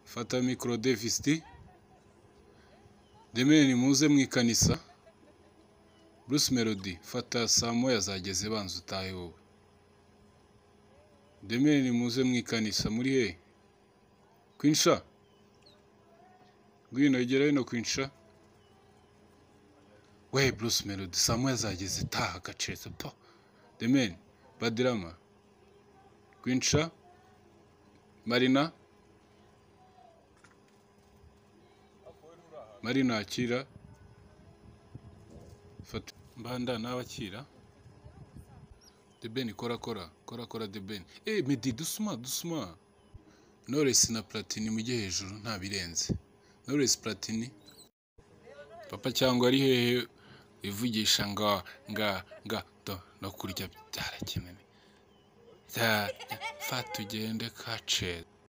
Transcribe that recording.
fata mikoro devisiti demeni muze mu ikanisa bruce melody fata saa moya zageze banza utahe wowe demeni muze mu ikanisa muri he kwinsha ngwino gera hino kwinsha we bruce melody saa moya zageze taha gacetse po demeni badirama kwinsha marina marina akira fata mbanda nawe akira debeni kora kora kora kora debeni eh medi dusuma dusuma noresi na platini mujye hejuru nta birenze noresi platini papa cyangwa ari hehe ivugisha nga nga nga do no kurya byarakenene bya fata ugende kacere